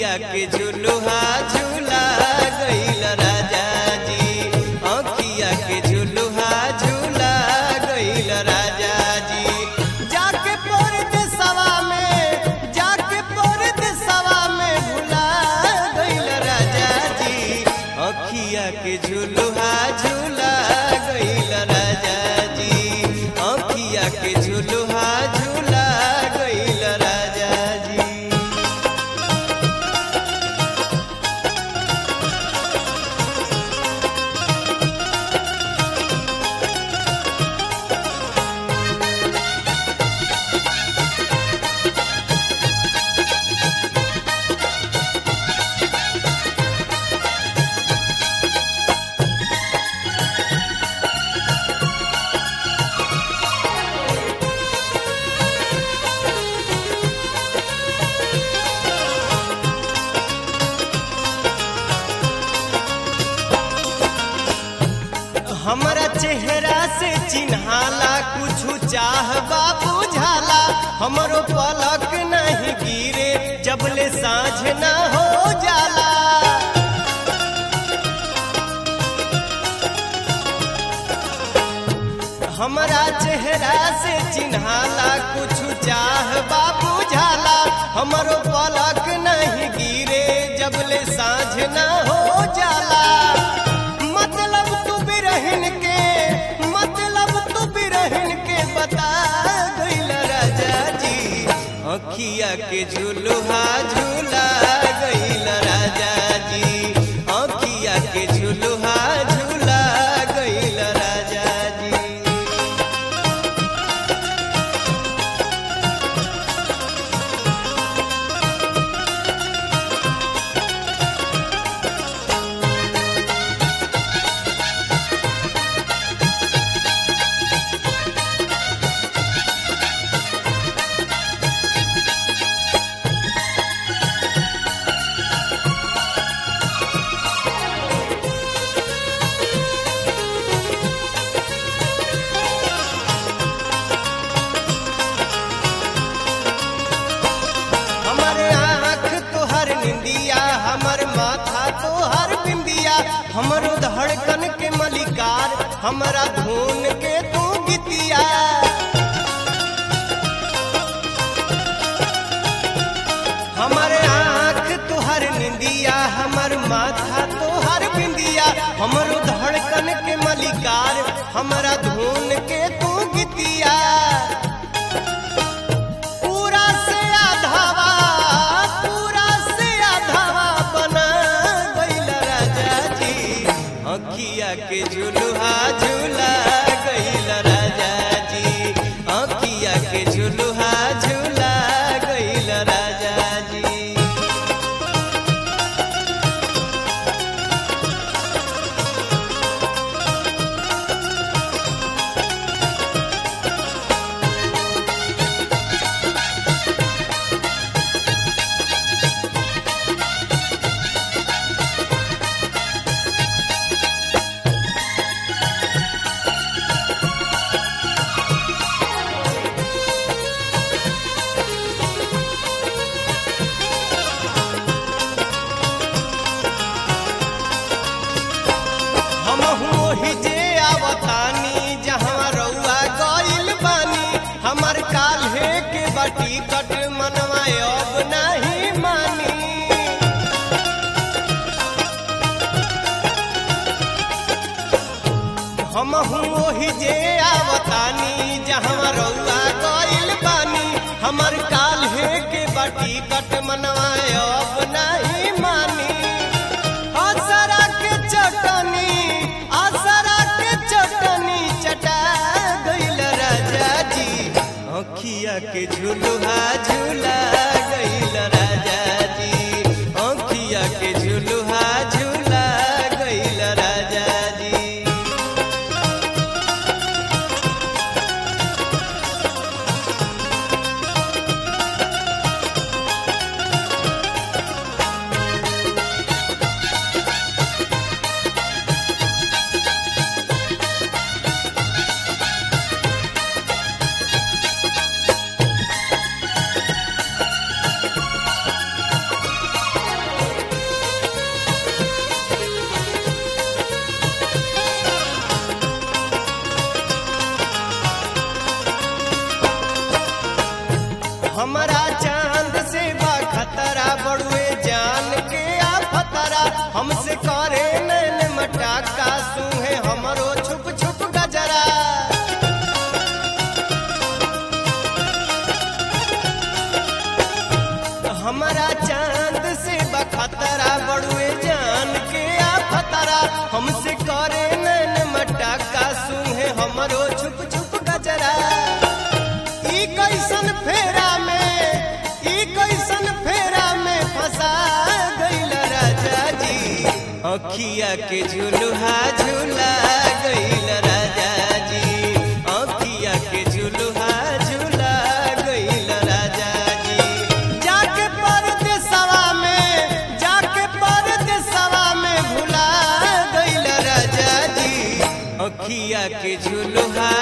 अखिया के झुलुहा झूला गईल राजा जी अखिया के झुलुहा झूला गईल राजा जी जाके परद सवा में जाके परद सवा में भुला गईल राजा जी अखिया के झुलुहा झूला गईल राजा जी अखिया के झुलुहा झूला गईल राजा जी हमरा चेहरा से चिन्हाला कुछ चाह बुझाला हमरो पलक नहीं गिरे जबले साँझ न हो जाला हमरा चेहरा से चिन्हाला कुछ चाह बुझाला हमरो पलक नहीं गिरे जबले साँझ न हो जाला मतलब तू बिरहन के मतलब तू बिरहन के बता गईल राजा जी अखिया के झुलुहा झूला गईल राजा जी अखिया के झुलुहा झूला गईल राजा जी हमारे आँख तोहर निंदिया हमर माथा तोहर बिंदिया हमरो धड़कन के मलिकार हमरा धुन के तू गीतिया हमारे आँख तोहर निंदिया हमर माथा तोहर बिंदिया हमरो धड़कन के मलिकार हमरा धुन के तू गीतिया पूरा से आधावा पूरा से आधावा बना गईल राजा जी अखिया के झुलुहा झूला गईल राजा जी अखिया के झुलुहा झूला गईल राजा जी हमहू ओही जे आवतानी जहाँ रउआ गइल बानी हमर काल्हे के बाटी कट मनवा अब नहीं मानी हमहू ओही जे आवतानी जहाँ रउआ गइल बानी हमर काल्हे के बाटी कट मनवा अब नहीं मानी आसरा के चटनी आसरा के चटनी चटा गईल राजा जी अखिया के झुलुहा झूला गईल राजा जी अखिया के झुलुहा झूला गईल राजा जी अखिया के झुलुहा झुला गईल राजा जी अखिया के झुलुहा झुला गईल राजा जी जाके परदेसवा में जाके परदेसवा में भुला गईल राजा जी अखिया के झुलुहा